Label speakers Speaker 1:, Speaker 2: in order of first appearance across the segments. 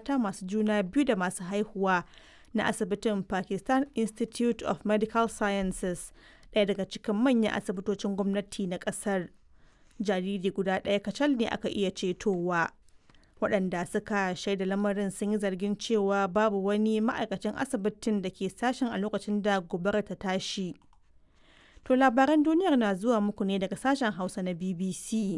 Speaker 1: mata masu juna biyu da masu haihuwa na asibitin Pakistan Institute of Medical Sciences, ɗaya daga cikin manyan asibitocin gwamnati na ƙasar. Jariri guda ɗaya kacal ne aka iya cetowa. Waɗanda suka shaida lamarin sun yi zargin cewa babu wani ma'aikacin asibitin da ke sashen a lokacin da gobarar ta tashi. To labaran duniyar na zuwa muku ne daga sashen Hausa na BBC.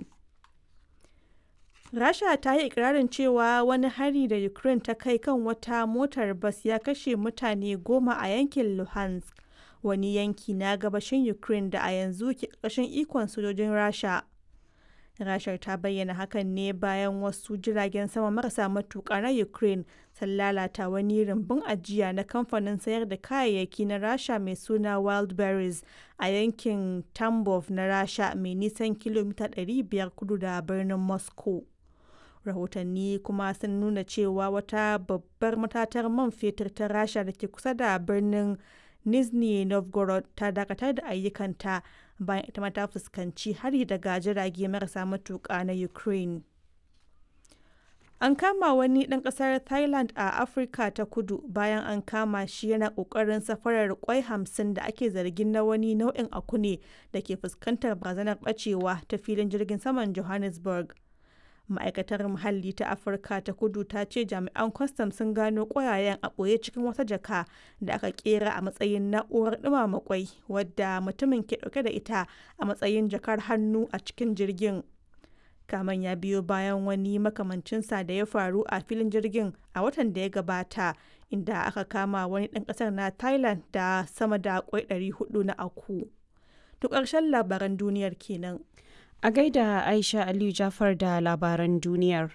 Speaker 1: Rasha ta yi ikirarin cewa wani hari da Ukraine ta kai kan wata motar bas ya kashe mutane goma a yankin Luhansk, wani yanki na gabashin Ukraine da a yanzu ke ƙarƙashin ikon sojojin Rasha. Rashar ta bayyana hakan ne bayan wasu jiragen sama marasa matuƙa na Ukraine sun lalata wani rumbun ajiya na kamfanin sayar da kayayyaki na Rasha mai suna Wildberries a yankin Tambov na Rasha mai nisan kilomita 500 kudu da birnin Moscow. Rahotanni kuma sun nuna cewa wata babbar matatar man fetur ta Rasha da ke kusa da birnin Nizhny Novgorod ta dakatar da ayyukanta bayan ita ma ta fuskanci hari daga jirage marasa matuƙa na Ukraine. An kama wani ɗan ƙasar Thailand a Afirka ta kudu bayan an kama shi yana ƙoƙarin safarar kwai hamsin da ake zargin na wani nau'in akune da ke fuskantar barazanar ɓacewa ta filin jirgin saman Johannesburg. ma'aikatar muhalli ta afirka ta kudu ta ce jami'an kwastam sun gano ƙwayayen a ɓoye cikin wata jaka da aka kera a matsayin na'urar ɗumama kwai wadda mutumin ke ɗauke da ita a matsayin jakar hannu a cikin jirgin kaman ya biyo bayan wani makamancinsa da ya faru a filin jirgin a watan da ya gabata inda aka kama wani ɗan ƙasar na thailand da sama da kwai 400 na aku to ƙarshen labaran duniyar kenan
Speaker 2: A gaida Aisha Aliyu Jafar da labaran duniyar.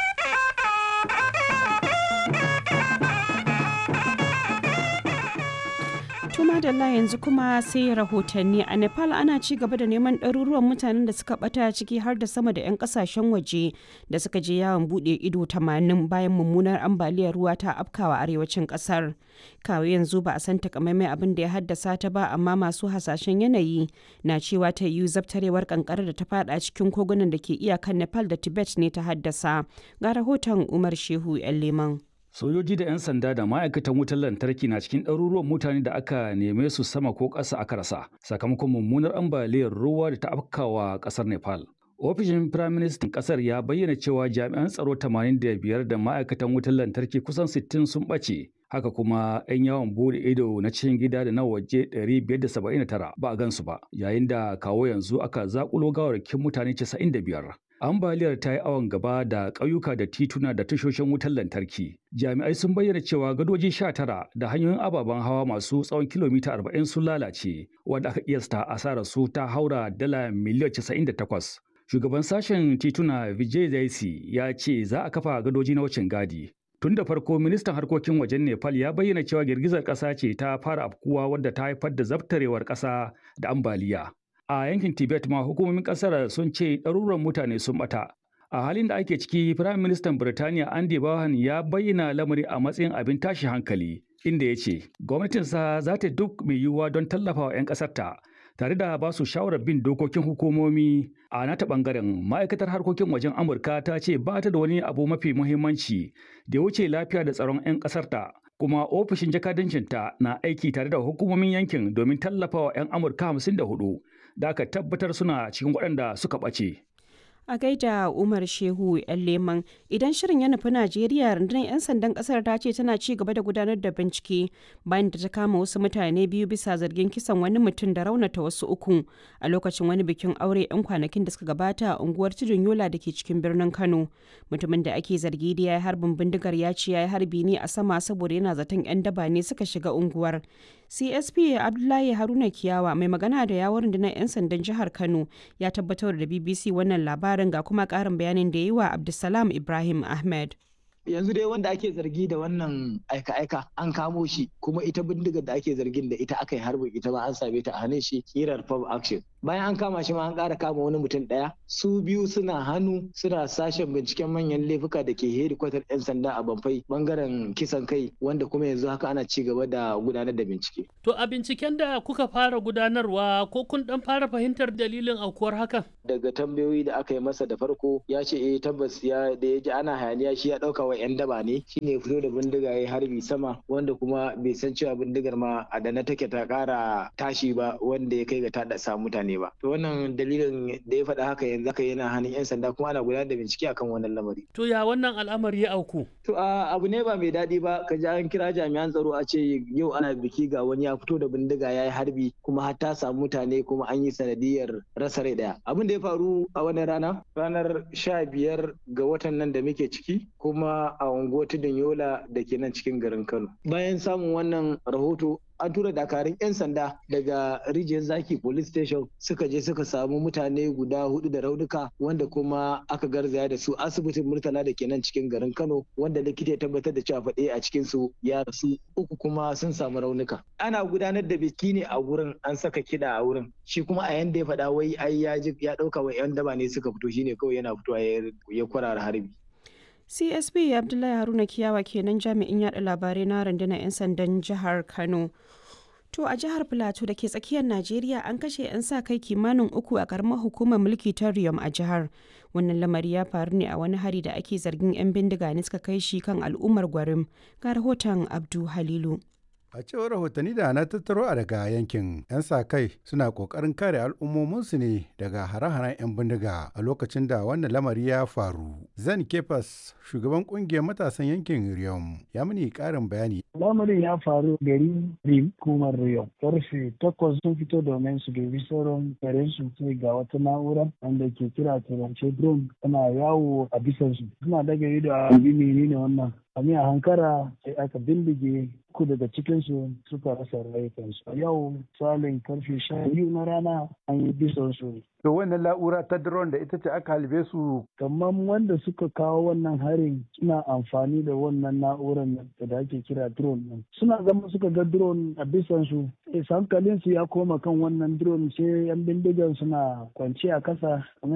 Speaker 2: Tuma da yanzu kuma sai rahotanni a Nepal ana ci gaba da neman ɗaruruwan mutanen da suka bata ciki har da sama da 'yan kasashen waje da suka je yawon buɗe ido 80 bayan mummunar ambaliyar ruwa ta afkawa arewacin ƙasar. Kawo yanzu ba a san takamaimai abin da ya haddasa ta ba amma masu hasashen yanayi na cewa ta yiwu zabtarewar kankarar da ta fada cikin kogunan da ke iyakan Nepal da Tibet ne ta haddasa. Ga rahoton Umar Shehu 'yan Leman.
Speaker 3: Sojoji da 'yan sanda da ma'aikatan wutar lantarki na cikin ɗaruruwan mutane da aka neme su sama ko ƙasa aka rasa sakamakon mummunar ambaliyar ruwa da ta afkawa ƙasar Nepal. Ofishin Firaministan ƙasar ya bayyana cewa jami'an tsaro 85 da ma'aikatan wutar lantarki kusan 60 sun ɓace. Haka kuma 'yan yawon bude ido na cikin gida da na waje 579 ba a gansu ba, yayin da kawo yanzu aka zakulo gawarkin mutane 95. ambaliyar ta yi awon gaba da ƙauyuka da tituna da tashoshin wutar lantarki. Jami'ai sun bayyana cewa gadoji sha tara da hanyoyin ababen hawa masu tsawon kilomita arba'in sun lalace, wanda aka kiyasta asarar su ta haura dala miliyan casa'in da takwas. Shugaban sashen tituna Vijay Zaisi ya ce za a kafa gadoji na wucin gadi. Tun da farko ministan harkokin wajen Nepal ya bayyana cewa girgizar ƙasa ce ta fara afkuwa wadda ta haifar da zabtarewar ƙasa da ambaliya. a yankin tibet ma hukumomin kasar sun ce ɗaruran mutane sun bata a halin da ake ciki firayim ministan birtaniya andy bahan ya bayyana lamari a matsayin abin tashi hankali inda ya ce gwamnatinsa za ta duk mai yiwuwa don tallafa wa 'yan ƙasarta tare da ba su shawarar bin dokokin hukumomi a nata bangaren ma'aikatar harkokin wajen amurka ta ce ba ta da wani abu mafi muhimmanci da ya wuce lafiya da tsaron 'yan ƙasarta kuma ofishin jakadancinta na aiki tare da hukumomin yankin domin tallafawa 'yan amurka 54 da aka tabbatar suna cikin waɗanda suka ɓace.
Speaker 2: A gaida Umar Shehu ‘yan leman idan shirin ya nufi Najeriya rundunar 'yan sandan kasar ta ce tana ci gaba da gudanar da bincike bayan da ta kama wasu mutane biyu bisa zargin kisan wani mutum da raunata wasu uku a lokacin wani bikin aure 'yan kwanakin da suka gabata a unguwar Tudun Yola da ke cikin birnin Kano. Mutumin da ake zargi da ya yi harbin bindigar ya ce ya yi harbi ne a sama saboda yana zaton 'yan daba ne suka shiga unguwar. CSP Abdullahi Haruna Kiyawa mai magana da yawon rundunar 'yan sandan jihar Kano ya tabbatar da BBC wannan labarin ga kuma ƙarin bayanin da yi wa Abdulsalam Ibrahim Ahmed.
Speaker 4: yanzu dai wanda ake zargi da wannan aika-aika an kamo shi kuma ita bindigar da ake zargin da ita aka yi harbin ita ma an same ta a hannun shi kirar pub action bayan an kama shi ma an ƙara kama wani mutum ɗaya su biyu suna hannu suna sashen binciken manyan laifuka da ke hedikwatar 'yan sanda a Bamfai bangaren kisan kai wanda kuma yanzu haka ana ci gaba da gudanar da bincike.
Speaker 5: To a binciken da kuka fara gudanarwa ko kun dan fara fahimtar dalilin aukuwar hakan?
Speaker 4: Daga tambayoyi da aka yi masa da farko ya ce eh tabbas ya da ya ji ana hayaniya shi ya ɗauka wa 'yan daba ne shine fito da bindiga ya harbi sama wanda kuma bai san cewa bindigar ma a da na take ta ƙara tashi ba wanda ya kai ga ta sa mutane ba. To wannan dalilin da ya faɗa haka yanzu haka yana hannun 'yan sanda kuma ana gudanar da bincike akan wannan lamari.
Speaker 5: To ya wannan al'amari ya auku?
Speaker 4: To abu ne ba mai daɗi ba ka ji an kira jami'an tsaro a ce yau ana biki ga wani ya fito da bindiga ya yi harbi kuma har ta samu mutane kuma an yi sanadiyar rasa rai ɗaya. Abin da ya faru a wannan rana ranar sha biyar ga watan nan da muke ciki kuma a unguwar tudun yola da ke nan cikin garin Kano. Bayan samun wannan rahoto an tura dakarun 'yan sanda daga rijiyar zaki police station suka je suka samu mutane guda hudu da raunuka wanda kuma aka garzaya da su asibitin murtala da ke nan cikin garin kano wanda likita ya tabbatar da cewa faɗe a cikin su ya rasu uku kuma sun samu raunuka ana gudanar da biki ne a wurin an saka kiɗa a wurin shi kuma a yanda ya faɗa wai ai ya ya ɗauka wa 'yan daba ne suka fito shine kawai yana fitowa ya kwarara harbi
Speaker 2: csp abdullahi haruna kiyawa kenan jami'in yada labarai na rundunar 'yan sandan jihar kano to a jihar plateau da ke tsakiyar najeriya an kashe 'yan sa kai kimanin uku a karamar hukumar mulki ta riyom a jihar wannan lamari ya faru ne a wani hari da ake zargin 'yan bindiga ne suka kai shi kan al'ummar gwarim ga rahoton abdu halilu
Speaker 6: A cewar rahotanni da na tattaro a daga yankin 'yan sa kai suna kokarin kare al'ummominsu ne daga hare-haren 'yan bindiga a lokacin da wannan lamari ya faru. Zan Kefas shugaban kungiyar matasan yankin Riyom ya mini karin bayani.
Speaker 7: Lamarin ya faru gari Rim kumar Riyom. Karfe takwas sun fito domin su dubi sauran karen su sai ga wata na'ura wanda ke kira turance drone tana yawo a bisansu. Suna daga ido a menene wannan Kami a hankara sai aka bindige uku daga cikinsu suka rasa rayukansu. A yau salin karfe sha biyu na rana an yi bisan su.
Speaker 6: To wannan la'ura ta drone da ita ce aka halbe su.
Speaker 7: Kamar wanda suka kawo wannan harin suna amfani da wannan na'urar da ake kira drone ɗin. Suna zama suka ga drone a bisan su. hankalin su ya koma kan wannan drone sai yan bindigan suna kwance a kasa